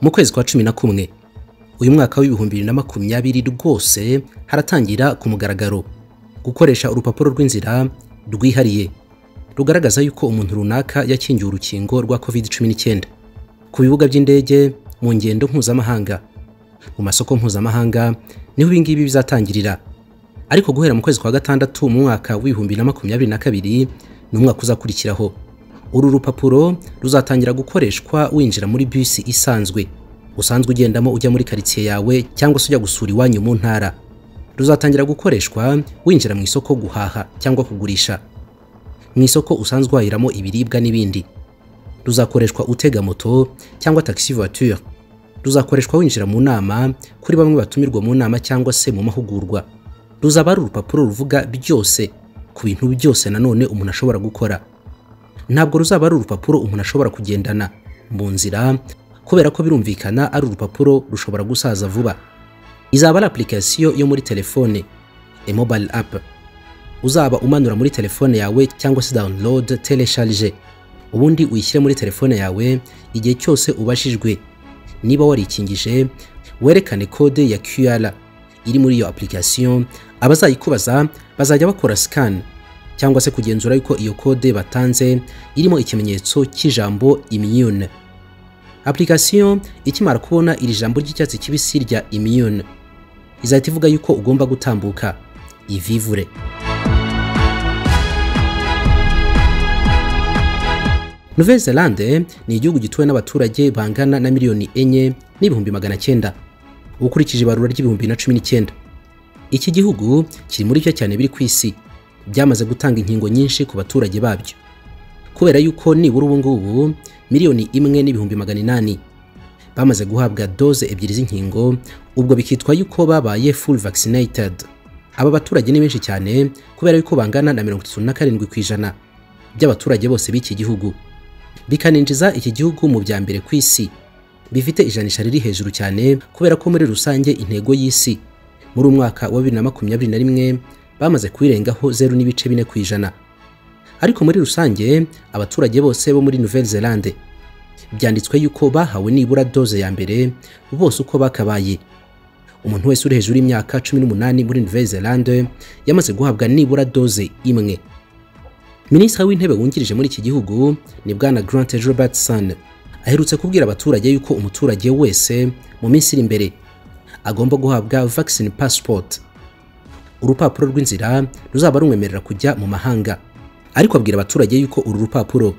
mu kwezi kwa cumi na kumwe uyu mwaka w'ibihumbi bibiri na makumyabiri rwose haratangira ku mugaragaro gukoresha urupapuro rw'inzira rwihariye rugaragaza yuko umuntu runaka yakingiwe urukingo rwa covid cumi n'icyenda ku bibuga by'indege mu ngendo mpuzamahanga mu masoko mpuzamahanga niho ibi ngibi bizatangirira ariko guhera mu kwezi kwa gatandatu mu mwaka w'ibihumbi na makumyabiri na kabiri ni umwaka uzakurikiraho uru rupapuro ruzatangira gukoreshwa winjira muri bisi isanzwe usanzwe ugendamo ujya muri karitsiye yawe cyangwa se ujya gusura iwanyu mu ntara ruzatangira gukoreshwa winjira mu isoko guhaha cyangwa kugurisha mu isoko usanzwe uhahiramo ibiribwa n'ibindi ruzakoreshwa utega moto cyangwa taxi voiture ruzakoreshwa winjira mu nama kuri bamwe batumirwa mu nama cyangwa se mu mahugurwa ruzaba ari urupapuro ruvuga byose ku bintu byose nanone umuntu ashobora gukora ntabwo ruzaba ari urupapuro umuntu ashobora kugendana mu nzira kubera ko birumvikana ari urupapuro rushobora gusaza vuba izaba ari application yo muri telefone e mobile app uzaba umanura muri telefone yawe cyangwa se download telecharge ubundi uyishyire muri telefone yawe igihe cyose ubashijwe niba warikingije werekane kode ya QR iri muri iyo application abazayikubaza bazajya bakora scan cyangwa se kugenzura yuko iyo kode batanze irimo ikimenyetso cy'ijambo immune application ikimara kubona iri jambo ry'icyatsi kibisi rya immune izahita ivuga yuko ugomba gutambuka ivivure nouvelle zelande ni igihugu gituwe n'abaturage bangana na miliyoni enye n'ibihumbi magana cyenda ukurikije ibarura ry'ibihumbi na cumi n'icyenda iki gihugu kiri muri byo cyane biri ku isi byamaze gutanga inkingo nyinshi ku baturage babyo kubera yuko nibura ubu ngubu miliyoni imwe n'ibihumbi magana inani bamaze guhabwa doze ebyiri z'inkingo ubwo bikitwa yuko babaye full vaccinated aba baturage ni benshi cyane kubera yuko bangana na mirongo itatu na karindwi ku ijana by'abaturage bose b'iki gihugu bikaninjiza iki gihugu mu bya mbere ku isi bifite ijanisha riri hejuru cyane kubera ko muri rusange intego y'isi muri umwaka wa bibiri na makumyabiri na rimwe bamaze kuyirengaho zeru n'ibice bine ku ijana ariko muri rusange abaturage bose bo muri nouvelle zelande byanditswe yuko bahawe nibura doze ya mbere bose uko bakabaye umuntu wese uri hejuru y'imyaka cumi n'umunani muri nouvelle zelande yamaze guhabwa nibura doze imwe minisitiri w'intebe wungirije muri iki gihugu ni bwana Grant Robertson aherutse kubwira abaturage yuko umuturage wese mu minsi iri imbere agomba guhabwa vaccine passport urupapuro rw'inzira ruzaba rumwemerera kujya mu mahanga ariko abwira abaturage yuko uru rupapuro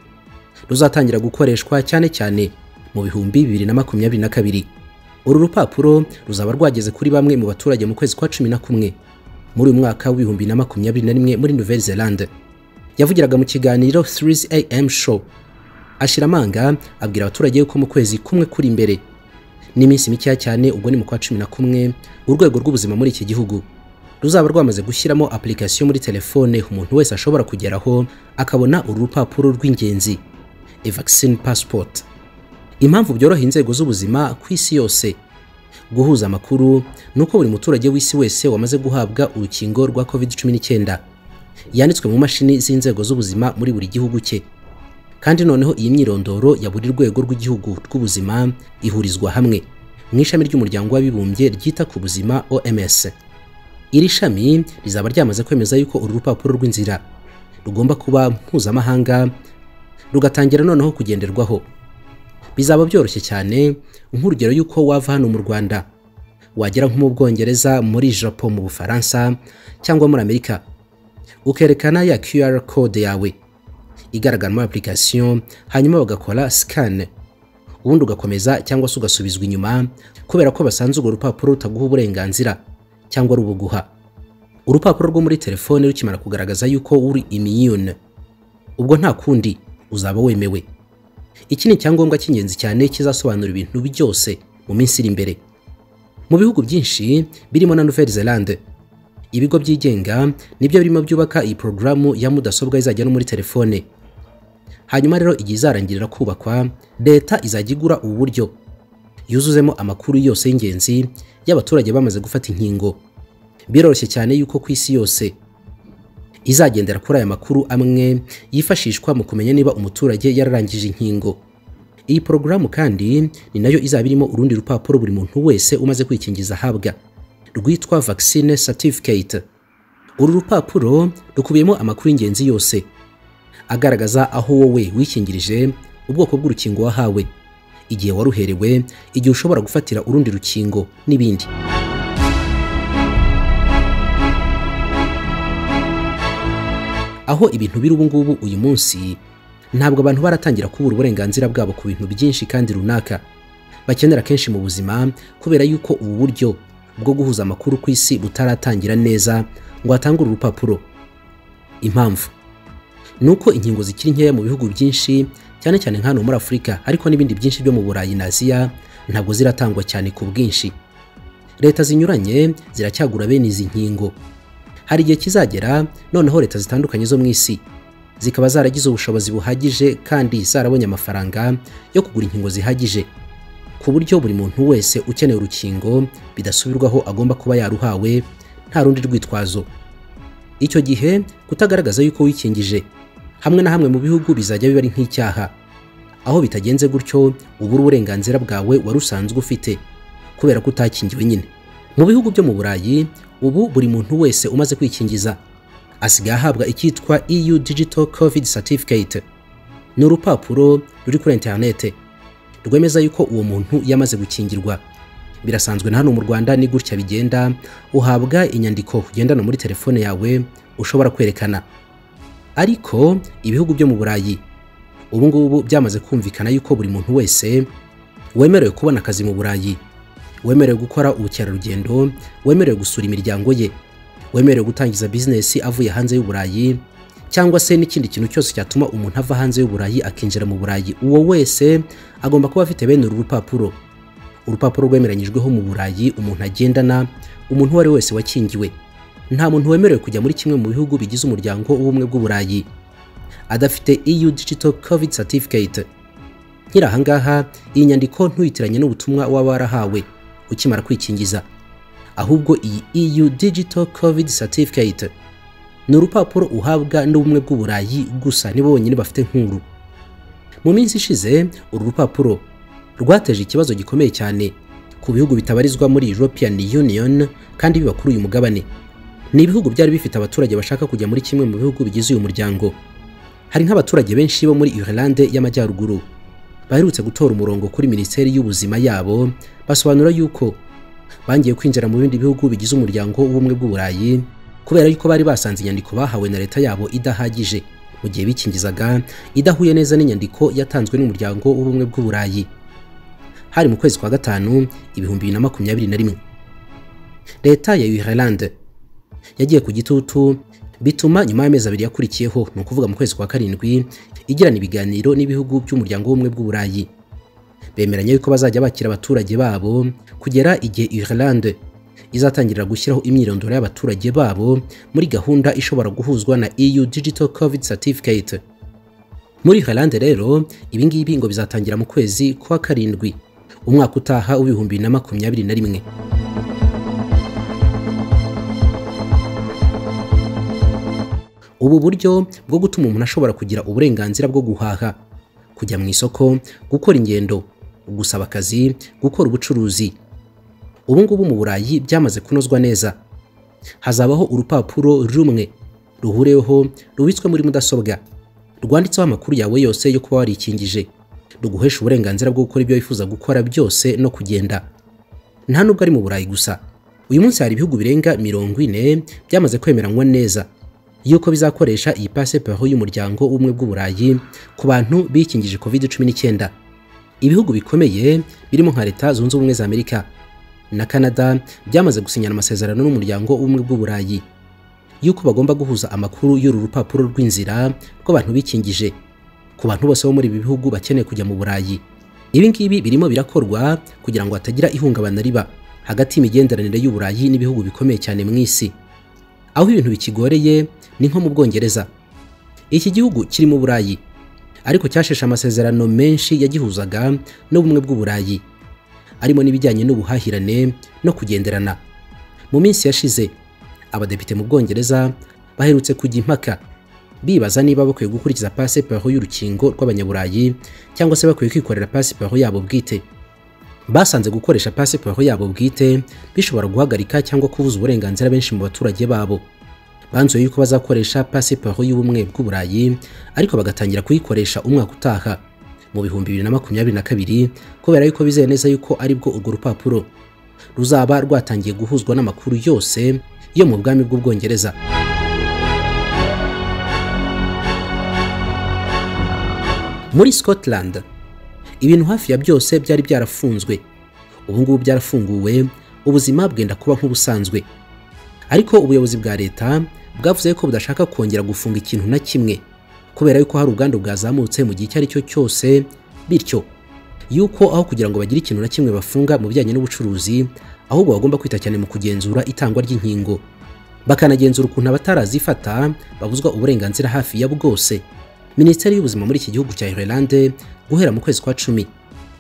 ruzatangira gukoreshwa cyane cyane mu bihumbi bibiri na makumyabiri na kabiri uru rupapuro ruzaba rwageze kuri bamwe mu baturage mu kwezi kwa cumi na kumwe muri uyu mwaka w'ibihumbi na makumyabiri na rimwe muri Nouvelle Zelande yavugiraga mu kiganiro 3am show ashyira amanga abwira abaturage yuko mu kwezi kumwe kuri imbere n'iminsi mikeya cyane ubwo ni mu kwa cumi na kumwe urwego rw'ubuzima muri iki gihugu ruzaba rwamaze gushyiramo application muri telefone umuntu wese ashobora kugeraho akabona uru rupapuro rw'ingenzi e vaccine passport impamvu byoroheye inzego z'ubuzima ku isi yose guhuza amakuru ni uko buri muturage w'isi wese wamaze guhabwa urukingo rwa covid cumi n'icyenda yanditswe mu mashini z'inzego z'ubuzima muri buri gihugu cye kandi noneho iyi myirondoro ya buri rwego rw'igihugu rw'ubuzima ihurizwa hamwe mu ishami ry'umuryango w'abibumbye ryita ku buzima OMS iri shami rizaba ryamaze kwemeza yuko uru rupapuro rw'inzira rugomba kuba mpuzamahanga rugatangira noneho kugenderwaho bizaba byoroshye cyane nk'urugero y'uko wava hano mu Rwanda wagera nko mu Bwongereza muri Japo mu Bufaransa cyangwa muri Amerika ukerekana ya QR code yawe igaragara muri application hanyuma bagakora scan ubundi ugakomeza cyangwa se ugasubizwa inyuma kubera ko basanze urwo rupapuro rutaguha uburenganzira cyangwa rubuguha urupapuro rwo muri telefone rukimara kugaragaza yuko uri immune ubwo nta kundi uzaba wemewe iki ni icyangombwa cy'ingenzi cyane kizasobanura ibintu byose mu minsi iri imbere mu bihugu byinshi birimo na Nouvelle Zelande ibigo byigenga nibyo birimo byubaka iyi porogaramu ya mudasobwa izajya no muri telefone hanyuma rero igihe izarangirira kubakwa leta izajya igura ubu buryo yuzuzemo amakuru yose y'ingenzi y'abaturage bamaze gufata inkingo biroroshye cyane yuko ku isi yose izagendera kuri aya makuru amwe yifashishwa mu kumenya niba umuturage yararangije inkingo Iyi porogaramu kandi ni nayo izaba irimo urundi rupapuro buri muntu wese umaze kwikingiza ahabwa rwitwa vaccine certificate. Uru rupapuro rukubiyemo amakuru y'ingenzi yose agaragaza aho wowe wikingirije, ubwoko bw'urukingo wahawe, igihe waruherewe, igihe ushobora gufatira urundi rukingo n'ibindi. aho ibintu biri ubu ngubu uyu munsi ntabwo abantu baratangira kubura uburenganzira bwabo ku bintu byinshi kandi runaka bakenera kenshi mu buzima kubera yuko ubu buryo bwo guhuza amakuru ku isi butaratangira neza ngo hatangure urupapuro impamvu ni uko inkingo zikiri nkeya mu bihugu byinshi cyane cyane nk'ahantu muri afurika ariko n'ibindi byinshi byo mu burayi na aziya ntabwo ziratangwa cyane ku bwinshi leta zinyuranye ziracyagura bene izi nkingo hari igihe kizagera noneho leta zitandukanye zo mu isi zikaba zaragize ubushobozi buhagije kandi zarabonye amafaranga yo kugura inkingo zihagije ku buryo buri muntu wese ukeneye urukingo bidasubirwaho agomba kuba yaruhawe nta rundi rwitwazo icyo gihe kutagaragaza yuko wikingije hamwe na hamwe mu bihugu bizajya biba ari nk'icyaha aho bitagenze gutyo ubura uburenganzira bwawe wari usanzwe ufite kubera ko utakingiwe nyine mu bihugu byo mu burayi ubu buri muntu wese umaze kwikingiza asigaye ahabwa icyitwa EU Digital Covid Certificate ni urupapuro ruri kuri interinete rwemeza yuko uwo muntu yamaze gukingirwa birasanzwe na hano mu Rwanda ni gutya bigenda uhabwa inyandiko ugendana muri telefone yawe ushobora kwerekana ariko ibihugu byo mu Burayi ubu ngubu byamaze kumvikana yuko buri muntu wese wemerewe kubona akazi mu Burayi wemerewe gukora ubukerarugendo wemerewe gusura imiryango ye wemerewe gutangiza bizinesi avuye hanze y'uburayi cyangwa se n'ikindi kintu cyose cyatuma umuntu ava hanze y'uburayi akinjira mu burayi uwo wese agomba kuba afite bene uru rupapuro urupapuro rwemeranyijweho mu burayi umuntu agendana umuntu uwo ari wese wakingiwe nta muntu wemerewe kujya muri kimwe mu bihugu bigize umuryango w'ubumwe bw'uburayi adafite EU Digital Covid Certificate nkiri ahangaha iyi nyandiko ntuyitiranye n'ubutumwa waba warahawe ukimara kwikingiza ahubwo iyi EU Digital Covid Certificate ni urupapuro uhabwa n'ubumwe bw'uburayi gusa nibo bonyine bafite nkuru mu minsi ishize uru rupapuro rwateje ikibazo gikomeye cyane ku bihugu bitabarizwa muri European Union kandi biba kuri uyu mugabane ni ibihugu byari bifite abaturage bashaka kujya muri kimwe mu bihugu bigize uyu muryango hari nk'abaturage benshi bo muri Irlande y'amajyaruguru baherutse gutora umurongo kuri minisiteri y'ubuzima yabo basobanura yuko bangiye kwinjira mu bindi bihugu bigize umuryango w'ubumwe bw'uburayi kubera yuko bari basanze inyandiko bahawe na leta yabo idahagije mu gihe bikingizaga idahuye neza n'inyandiko yatanzwe n'umuryango w'ubumwe bw'uburayi hari mu kwezi kwa gatanu ibihumbi bibiri na makumyabiri na rimwe leta ya Ireland yagiye ku gitutu bituma nyuma y'amezi abiri yakurikiyeho ni ukuvuga mu kwezi kwa karindwi igirana ibiganiro n'ibihugu by'umuryango w'ubumwe bw'uburayi bemeranya yuko bazajya bakira abaturage babo kugera igihe Ireland izatangirira gushyiraho imyirondoro y'abaturage babo muri gahunda ishobora guhuzwa na EU Digital Covid Certificate muri Ireland rero ibingibi ngo bizatangira mu kwezi kwa karindwi umwaka utaha w'ibihumbi bibiri na makumyabiri na rimwe ubu buryo bwo gutuma umuntu ashobora kugira uburenganzira bwo guhaha kujya mu isoko gukora ingendo gusaba akazi gukora ubucuruzi ubu ngubu mu burayi byamaze kunozwa neza hazabaho urupapuro rumwe ruhureho rubitswe muri mudasobwa rwanditseho amakuru yawe yose yo kuba warikingije ruguhesha uburenganzira bwo gukora ibyo wifuza gukora byose no kugenda nta nubwo ari mu burayi gusa uyu munsi hari ibihugu birenga mirongo ine byamaze kwemeranywa neza yuko bizakoresha iyi pasiporo y'umuryango w'ubumwe bw'uburayi ku bantu bikingije covid cumi n'icyenda ibihugu bikomeye birimo nka leta zunze ubumwe za amerika na canada byamaze gusinyana amasezerano n'umuryango w'ubumwe bw'uburayi yuko bagomba guhuza amakuru y'uru rupapuro rw'inzira rw'abantu bikingije ku bantu bose bo muri ibi bihugu bakeneye kujya mu burayi ibi ngibi birimo birakorwa kugira ngo hatagira ihungabana riba hagati y'imigenderanire y'uburayi n'ibihugu bikomeye cyane mu isi aho ibintu bikigoreye ni nko mu Bwongereza iki gihugu kiri mu Burayi ariko cyasheshe amasezerano menshi yagihuzaga n'ubumwe bw'uburayi arimo n'ibijyanye n'ubuhahirane no kugenderana mu minsi yashize abadepite mu Bwongereza baherutse kujya impaka bibaza niba bakwiye gukurikiza pasiporo y'urukingo rw'abanyaburayi cyangwa se bakwiye kwikorera pasiporo yabo bwite basanze gukoresha pasiporo yabo bwite bishobora guhagarika cyangwa kubuza uburenganzira benshi mu baturage babo banzuye yuko bazakoresha pasiporo y'ubumwe bw'uburayi ariko bagatangira kuyikoresha umwaka utaha mu bihumbi bibiri na makumyabiri na kabiri kubera yuko bizeye neza yuko aribwo urwo rupapuro ruzaba rwatangiye guhuzwa n'amakuru yose yo mu bwami bw'ubwongereza muri scotland ibintu hafi ya byose byari byarafunzwe ubu ngubu byarafunguwe ubuzima bwenda kuba nk'ubusanzwe ariko ubuyobozi bwa leta bwavuze ko budashaka kongera gufunga ikintu na kimwe kubera yuko hari ubwandu bwazamutse mu gihe icyo ari cyo cyose bityo yuko aho kugira ngo bagire ikintu na kimwe bafunga mu bijyanye n'ubucuruzi ahubwo bagomba kwita cyane mu kugenzura itangwa ry'inkingo bakanagenzura ukuntu abatarazifata babuzwa uburenganzira hafi ya bwose minisiteri y'ubuzima muri iki gihugu cya Ireland guhera mu kwezi kwa cumi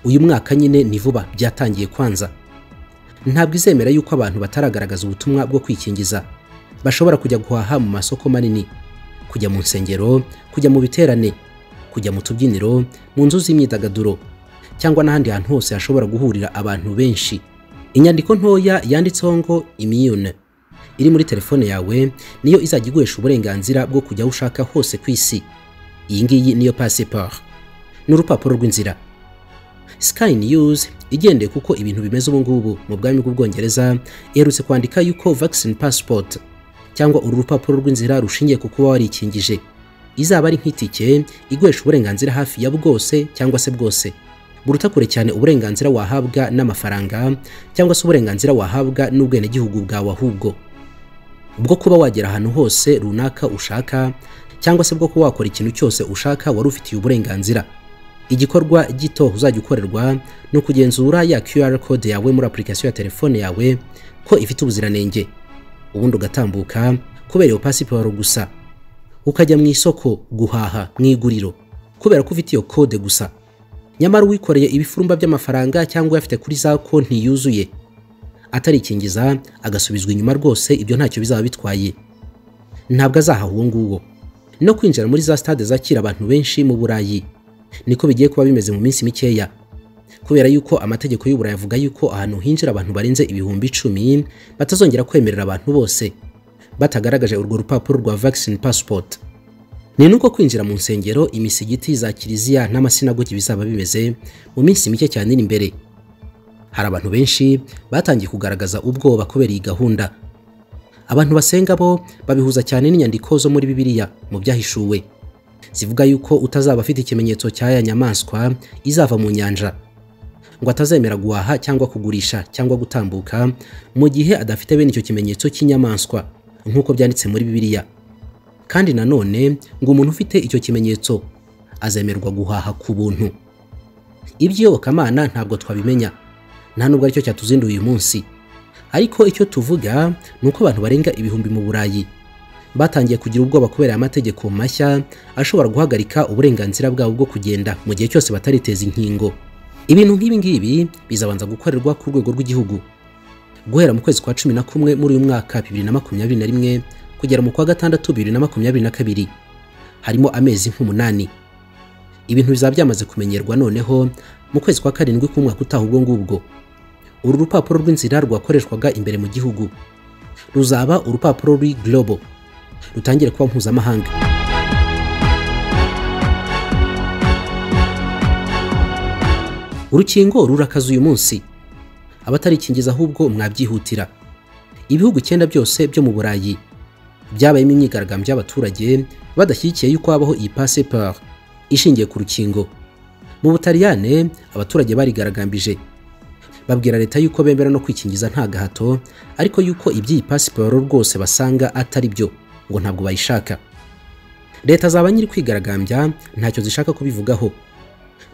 uyu mwaka nyine ni vuba byatangiye kwanza ntabwo izemera yuko abantu bataragaragaza ubutumwa bwo kwikingiza bashobora kujya guhaha mu masoko manini kujya mu nsengero kujya mu biterane kujya mu tubyiniro mu nzu z'imyidagaduro cyangwa n'ahandi hantu hose hashobora guhurira abantu benshi inyandiko ntoya yanditseho ngo imiyune iri muri telefone yawe niyo izajya iguhesha uburenganzira bwo kujya aho ushaka hose ku isi iyi ngiyi niyo pasiporo ni urupapuro rw'inzira Sky News igendeye kuko ibintu bimeze ubu ngubu mu bwami bw'ubwongereza iherutse kwandika yuko vaccine passport cyangwa uru rupapuro rw'inzira rushingiye ku kuba warikingije izaba ari nk'itike iguhesha uburenganzira hafi ya bwose cyangwa se bwose buruta kure cyane uburenganzira wahabwa n'amafaranga cyangwa se uburenganzira wahabwa n'ubwenegihugu bwawe ahubwo bwo kuba wagera ahantu hose runaka ushaka cyangwa se bwo kuba wakora ikintu cyose ushaka wari ufitiye uburenganzira igikorwa gito uzajya ukorerwa ni ukugenzura ya QR code yawe muri application ya telefone yawe ko ifite ubuziranenge ubundi ugatambuka kubera iyo pasiporo gusa ukajya mu isoko guhaha mu iguriro kubera ko ufite iyo code gusa nyamara uwikoreye ibifurumba by'amafaranga cyangwa uyafite kuri za konti yuzuye atarikingiza agasubizwa inyuma rwose ibyo ntacyo bizaba bitwaye ntabwo azahaha uwo nguwo no kwinjira muri za stade zakira abantu benshi mu burayi niko bigiye kuba bimeze mu minsi mikeya kubera yuko amategeko y'uburayi avuga yuko ahantu hinjira abantu barenze ibihumbi icumi batazongera kwemerera abantu bose batagaragaje urwo rupapuro rwa vaccine passport ni nuko kwinjira mu nsengero imisigiti za kiliziya n'amasinagogi bizaba bimeze mu minsi mike cyane iri imbere hari abantu benshi batangiye kugaragaza ubwoba kubera iyi gahunda abantu basenga bo babihuza cyane n'inyandiko zo muri bibiliya mu byahishuwe zivuga yuko utazaba afite ikimenyetso cy'aya nyamaswa izava mu nyanja ngo atazemera guhaha cyangwa kugurisha cyangwa gutambuka mu gihe adafite bene icyo kimenyetso cy'inyamaswa nk'uko byanditse muri bibiliya kandi nanone ngo umuntu ufite icyo kimenyetso azemerwa guhaha ku buntu iby'iyobokamana ntabwo twabimenya nta nubwo aricyo cyatuzinduye uyu munsi ariko icyo tuvuga ni uko abantu barenga ibihumbi mu burayi batangiye kugira ubwoba kubera amategeko mashya ashobora guhagarika uburenganzira bwabo bwo kugenda mu gihe cyose batariteza inkingo ibintu nk'ibi ngibi bizabanza gukorerwa ku rwego rw'igihugu guhera mu kwezi kwa cumi na kumwe muri uyu mwaka bibiri na makumyabiri na rimwe kugera mu kwa gatandatu bibiri na makumyabiri na kabiri harimo amezi nk'umunani ibintu bizaba byamaze kumenyerwa noneho mu kwezi kwa karindwi k'umwaka utaha ubwo ngubwo uru rupapuro rw'inzira rwakoreshwaga imbere mu gihugu ruzaba urupapuro rw'i global rutangira kuba mpuzamahanga urukingo rurakaza uyu munsi abatarikingiza ahubwo mwabyihutira ibihugu icyenda byose byo mu burayi byabayemo imyigaragambyo y'abaturage badashyigikiye yuko habaho iyi pasiporo ishingiye ku rukingo mu butaliyane abaturage barigaragambije babwira leta yuko bemera no kwikingiza nta gahato ariko yuko iby'iyi pasiporo rwose basanga atari byo ngo ntabwo bayishaka leta zaba nyiri kwigaragambya ntacyo zishaka kubivugaho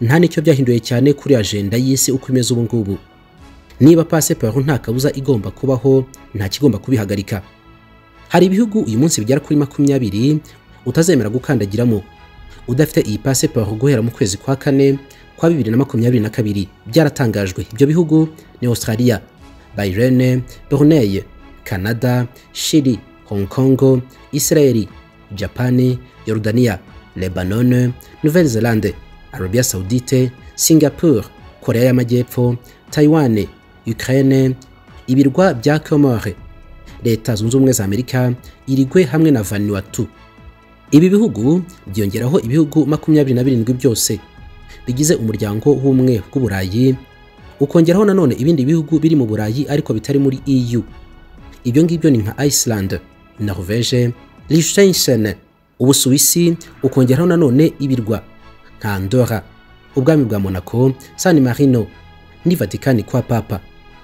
nta n'icyo byahinduye cyane kuri ajenda y'isi uko imeze ubu ngubu niba pasiporo nta kabuza igomba kubaho nta kigomba kubihagarika hari ibihugu uyu munsi bigera kuri makumyabiri utazemera gukandagiramo udafite iyi pasiporo guhera mu kwezi kwa kane kwa bibiri na makumyabiri na kabiri byaratangajwe ibyo bihugu ni australia bayirene brunei canada shiri hong kong israeli japani Jordania, Lebanon, Nouvelle-Zélande, Arabia Saoudite, Singapore, Korea y'Amajyepfo, Taiwan, Ukraine, ibirwa bya Comore, Leta Zunze Ubumwe za Amerika, Irigwe hamwe na Vanuatu. Ibi bihugu byongeraho ibihugu makumyabiri na birindwi byose bigize umuryango w'ubumwe bw'Uburayi, ukongeraho nanone ibindi bihugu biri mu Burayi ariko bitari muri EU. Ibyo ngibyo ni nka Iceland, Norvège, Liechtenstein, Ubusuwisi, ukongeraho nanone ibirwa nka Andorra, ubwami bwa Monaco, San Marino, ni Vatican kwa Papa.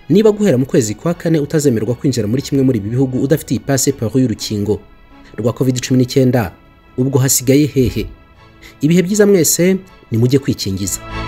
Niba guhera mu kwezi kwa kane utazemerwa kwinjira muri kimwe muri ibi bihugu udafite iyi pasiporo y'urukingo rwa COVID-19, ubwo hasigaye hehe? Ibihe byiza mwese, nimujye kwikingiza.